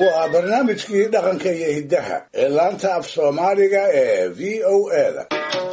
waa barnaamijkii dhaqanka iyo hiddaha ee laanta af soomaaliga ee v o eda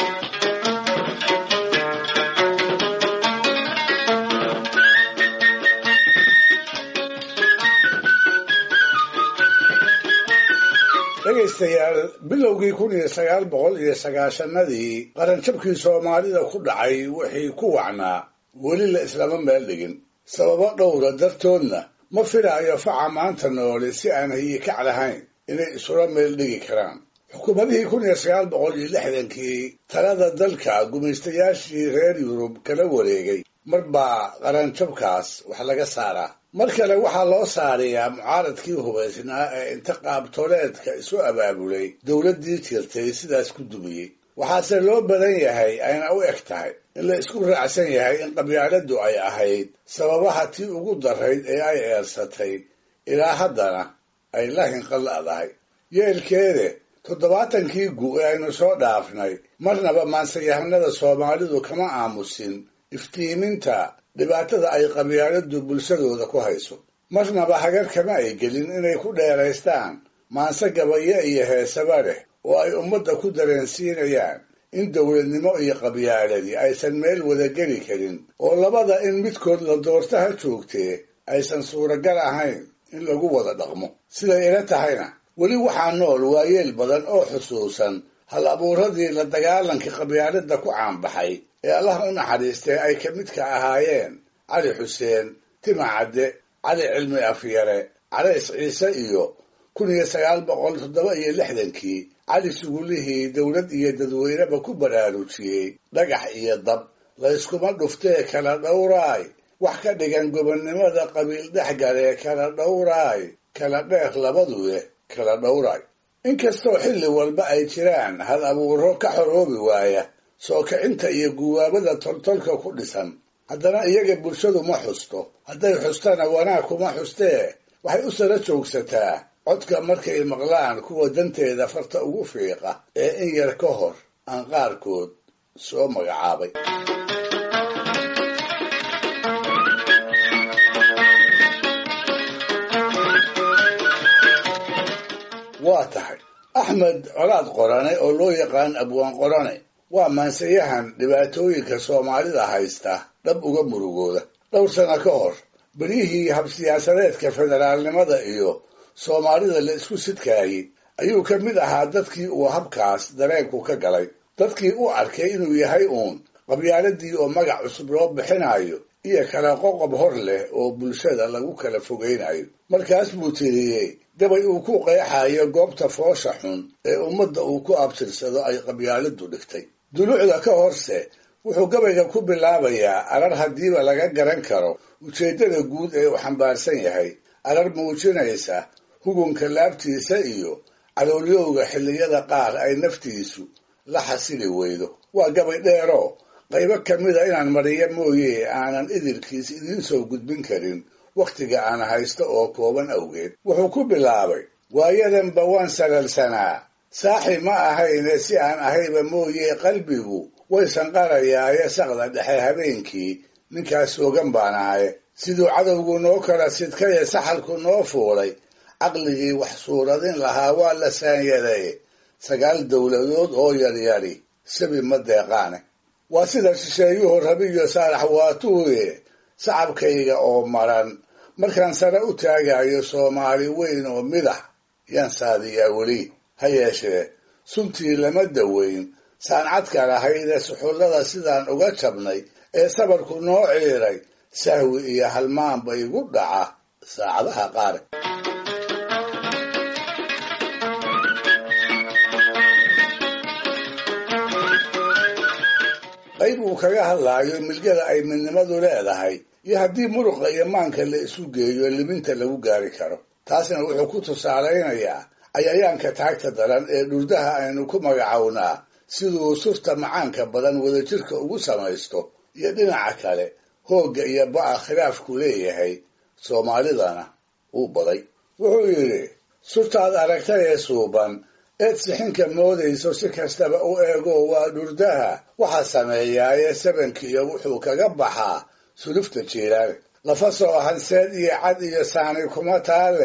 dhegaystayaal bilowgii kun iyo sagaal boqol iyo sagaashanadii qaranjabkii soomaalida ku dhacay wixii ku wacnaa weli la islama meel dhigin sababo dhowra dartoodna ma filaayo faca maanta noole si aan hayikac lahayn inay isula meel dhigi karaan xukuumadihii kun iyo sagaal boqol iyo lixdankii talada dalka gumaystayaashii reer yurub kala wareegay mar baa qaranjabkaas wax laga saaraa mar kale waxaa loo saarayaa mucaaradkii hubaysnaa ee inta qaabtooleedka isu abaabulay dowladdii jirtay sidaas ku dumiyey waxaase loo badan yahay ayna u eg tahay in la isku raacsan yahay in qabyaaladdu ay ahayd sababaha tii ugu darayd ee ay eersatay ilaa haddana ay la hinqalla'dahay yeelkeede toddobaatankii gu ee aynu soo dhaafnay marnaba maansayahanada soomaalidu kama aamusin iftiiminta dhibaatada ay qabyaaladdu bulshadooda ku hayso marnaba hagar kama ay gelin inay ku dheeraystaan maanse gabayo iyo heesaba leh oo ay ummadda ku dareensiinayaan in dowladnimo iyo qabyaaladii aysan meel wada geli karin oo labada in midkood la doortaha joogtee aysan suuragal ahayn in lagu wada dhaqmo siday ila tahayna weli waxaa nool waayeel badan oo xusuusan hal abuuradii la dagaalanka qabyaaladda ku caanbaxay ee allah u naxariistay ay ka midka ahaayeen cali xuseen tima cadde cali cilmi afyare calays ciise iyo kun iyo sagaal boqol toddoba iyo lixdankii cali sugulihii dowlad iyo dadweyneba ku baraarujiyey dhagax iyo dab layskuma dhuftee kala dhowraay wax ka dhigan gobonnimada qabiil dhexgalee kala dhowraay kala dheer labaduye kala dhowraay inkastoo xilli walba ay jiraan hal abuuro ka xoroobi waaya soo kicinta iyo guwaabada toltolka ku dhisan haddana iyaga bulshadu ma xusto hadday xustana wanaag kuma xustee waxay u sara joogsataa codka markay maqlaan kuwa danteeda farta ugu fiiqa ee in yar ka hor aan qaarkood soo magacaabay waa tahay axmed colaad qorane oo loo yaqaan abwaan qorane waa maansayahan dhibaatooyinka soomaalida haysta dhab uga murugooda dhowr sano ka hor beryihii habsiyaasadeedka federaalnimada iyo soomaalida la isku sidkaayey ayuu ka mid ahaa dadkii uu habkaas dareenku ka galay dadkii u arkay inuu yahay uun qabyaaladii oo magac cusub loo bixinayo iyo kala qoqob hor leh oo bulshada lagu kala fogaynayo markaas buu tiriyey gabay uu ku qeexayo goobta foosha xun ee ummadda uu ku abtirsado ay qabyaaladdu dhigtay dulucda ka horse wuxuu gabayga ku bilaabayaa arar haddiiba laga garan karo ujeeddada guud ee uu xambaarsan yahay arar muujinaysa hugunka laabtiisa iyo caloolyowga xilliyada qaar ay naftiisu la xasili weydo waa gabay dheero qaybo ka mida inaan mariyo mooye aanan idilkiis idiin soo gudbin karin wakhtiga aan haysto oo kooban awgeed wuxuu ku bilaabay waayadanba waan salalsanaa saaxi ma ahayne si aan ahayba mooye qalbigu way sanqarayaaye saqda dhexe habeenkii ninkaas soogan baan ahaye siduu cadowgu noo kala sidkaye saxalku noo fuulay caqligii wax suuradin lahaa waa la saanyaday sagaal dowladood oo yaryari sabi ma deeqaane waa sida shisheeyuhu rabiyo saalax waatuuye sacabkayga oo maran markaan sare u taagayo soomaali weyn oo midax yaan saadiyaa weli ha yeeshee suntii lama daweyn saancadka lahaydee suxullada sidaan uga jabnay ee sabarku noo ciiray sahwi iyo halmaanba igu dhaca saacadaha qaar qayb uu kaga hadlaayo milgada ay midnimadu leedahay iyo haddii muruqa iyo maanka la isu geeyo liminta lagu gaari karo taasna wuxuu ku tusaalaynayaa cayayaanka taagta daran ee dhurdaha aynu ku magacownaa siduu surta macaanka badan wadajirka ugu samaysto iyo dhinaca kale hoogga iyo ba'a khilaafku leeyahay soomaalidana uu baday wuxuu yidhi surtaad aragtay ee suuban eed sixinka moodayso si kastaba u eego waa dhurdaha waxaa sameeyaaye sabankiiyo wuxuu kaga baxaa sulufta jiiraane lafa soo hanseed iyo cad iyo saani kuma taale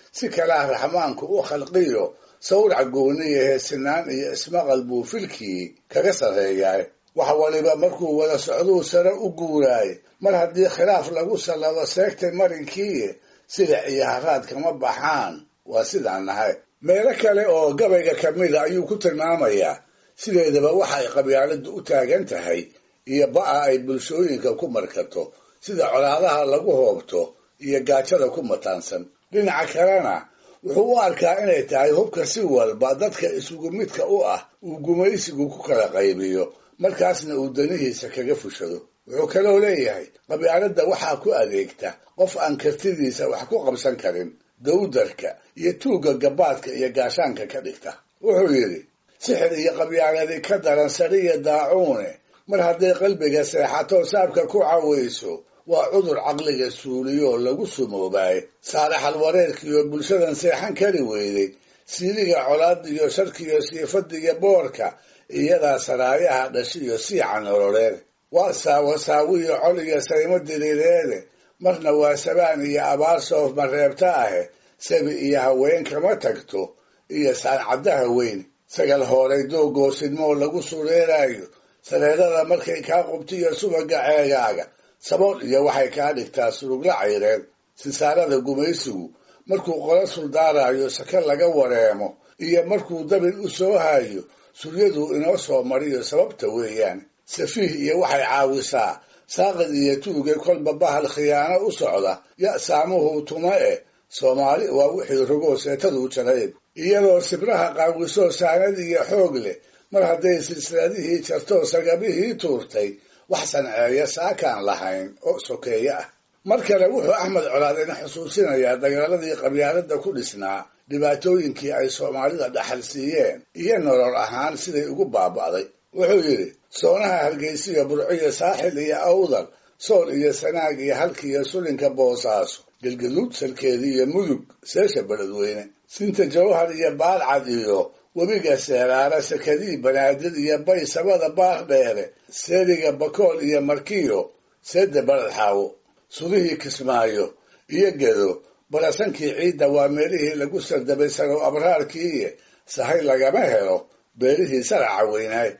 si kalaa raxmaanku u khalqiyo sawrac gooniya heesinaan iyo ismaqal buu filkii kaga sarreeyaay wax waliba markuu wada socduu sare u guuraay mar haddii khilaaf lagu sallado seegtay marinkii silic iyo haraad kama baxaan waa sidaan nahay meelo kale oo gabayga ka mida ayuu ku tilmaamayaa sideedaba waxa ay qabyaaladdu u taagan tahay iyo ba'a ay bulshooyinka ku markato sida colaadaha lagu hoobto iyo gaajada ku mataansan dhinaca kalena wuxuu u arkaa inay tahay hubka si walba dadka isugu midka u ah uu gumaysigu ku kala qaybiyo markaasna uu danihiisa kaga fushado wuxuu kaloo leeyahay qabyaaladda waxaa ku adeegta qof aan kartidiisa wax ku qabsan karin dawdarka iyo tuugga gabaadka iyo gaashaanka ka dhigta wuxuu yidhi sixir iyo qabyaaladi ka daran sariya daacuune mar hadday qalbiga seexato saabka ku cawayso waa cudur caqliga suuliyoo lagu sumoobaaye saaraxal wareerkiiyo bulshadan seexan kari weyday siiliga colaadiyo sharkiyo siifadiyo boorka iyadaa saraayaha dhashiyo siica nololeed waa saawasaawiyo col iyo saymo diriireede marna waa sabaan iyo abaar soof mareebta ahe sabi iyo haween kama tagto iyo saancaddaha weyn sagal hooray doogoosidmoo lagu sureeraayo sareedada markay kaa qubtiyo subaga ceegaaga sabool iyo waxay kaa dhigtaa surugla cayreed sisaarada gumaysigu markuu qola suldaarayo saka laga wareemo iyo markuu dabin u soo hayo suryaduu inoo soo mariyo sababta weeyaan safiih iyo waxay caawisaa saaqid iyo tuuge kolba bahal khiyaano u socda ya saamuhu tuma eh soomaali waa wixii rogoo seetaduu jarayd iyadoo sibraha qaawisoo saanad iyo xoog leh mar hadday silsiladihii jartoo sagabihii tuurtay wax sanceeya saakaan lahayn oo sokeeye ah mar kale wuxuu axmed colaad ina xusuusinayaa dagaaladii qabyaaladda ku dhisnaa dhibaatooyinkii ay soomaalida dhaxal siiyeen iyo nolol ahaan siday ugu baaba'day wuxuu yidhi soonaha hargeysiyo burciyo saaxil iyo awdal sool iyo sanaag iyo halkiiyo sulinka boosaaso gelgaduud salkeedii iyo mudug seesha beledweyne sinta jawhar iyo baalcad iyo webiga seeraara sakadii banaadir iyo bay sabada baar dheere seeriga bakool iyo markiyo seedda baled xaawo sudihii kismaayo iyo gedo barasankii ciidda waa meelihii lagu sardabay sarow abraarkiiye sahay lagama helo beerihii saraca weynaay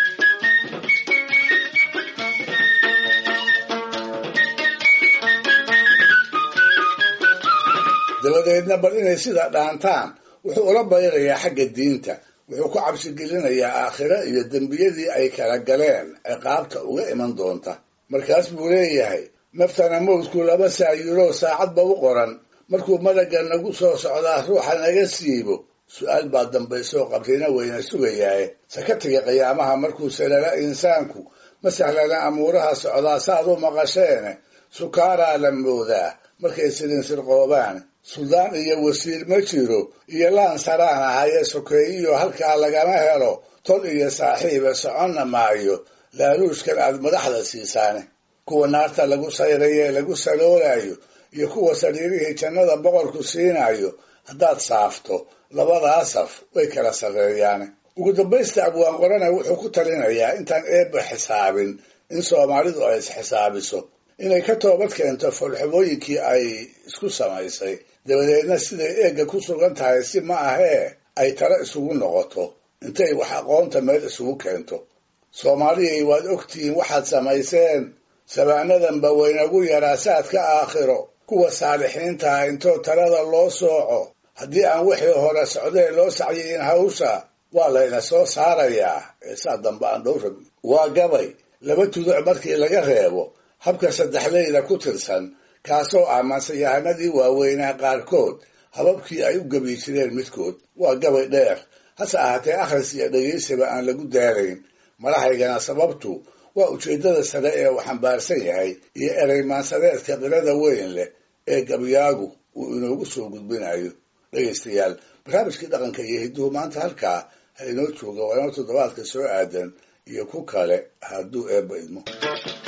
dabadeedna bal inay sida dhaantaan wuxuu ula bayrayaa xagga diinta wuxuu ku cabsigelinayaa aakhiro iyo dembiyadii ay kala galeen ciqaabta uga iman doonta markaas buu leeyahay naftana mawdku laba saayiro saacadba u qoran markuu malagga nagu soo socdaa ruuxa naga siibo su-aal baa dambaysoo qabrina weyna sugayaaye sakatiga qiyaamaha markuu salala insaanku ma sahlana amuuraha socdaa saad u maqasheene sukaaraa la moodaa markay silinsirqoobaan suldaan iyo wasiir ma jiro iyo laan saraan ahayee sokeeyiyo halkaa lagama helo tol iyo saaxiiba soconna maayo laaluushkan aad madaxda siisaane kuwa naarta lagu sayraye lagu saloolayo iyo kuwa sariirihii jannada boqorku siinayo haddaad saafto labadaa saf way kala sarreeyaane ugu dambaysta abwaan qorana wuxuu ku talinayaa intaan eebba xisaabin in soomaalidu ay isxisaabiso inay ka toobad keento foolxumooyinkii ay isku samaysay dabadeedna siday eegga ku sugan tahay si ma ahee ay talo isugu noqoto intay wax aqoonta meel isugu keento soomaaliyay waad ogtihiin waxaad samayseen sabaanadanba waynagu yaraa saadka aakhiro kuwa saalixiintaha intoo talada loo sooco haddii aan wixii hore socdee loo sacyiin hawsha waa layna soo saarayaa ee saa dambe aan dhow rabin waa gabay laba tuduc markii laga reebo habka saddexleyda ku tirsan kaasoo ah mansayahanadii waaweynaa qaarkood hababkii ay u gebi jireen midkood waa gabay dheer hase ahaatee akhris iyo dhegaysiba aan lagu daarayn madaxaygana sababtu waa ujeeddada sare ee uu xambaarsan yahay iyo ereymaansadeedka qirada weyn leh ee gabyaagu uu inoogu soo gudbinayo dhegaystayaal barnaamijkii dhaqanka iyo hidduhu maanta halkaa ha inoo jooga waa inoo toddobaadka soo aadan iyo ku kale hadduu eebba idmo